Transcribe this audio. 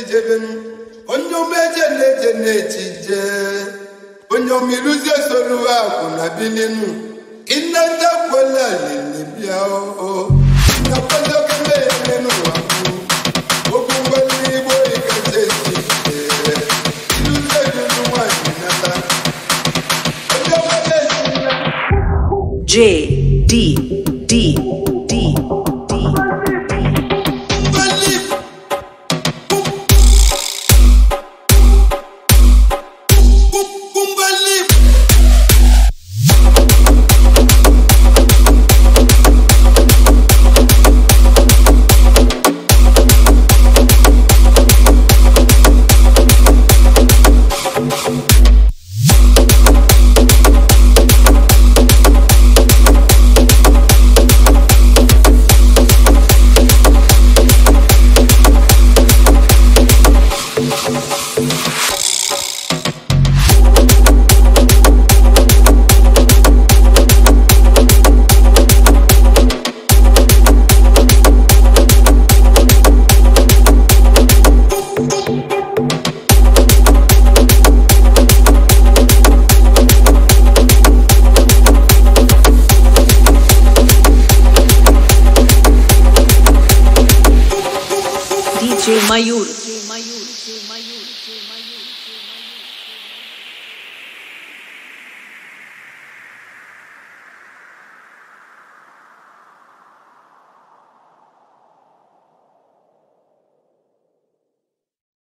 ijebenu onye umeje na-eje na-echije onye omiruzie soro akwụ na bilinu ịnatakwela lili bịa oo nakwadogeme ya n'ụwa okwu ngwali igbo ikacha esi iluzie dunu nwanyị nata onye ọbụla esi ya J D D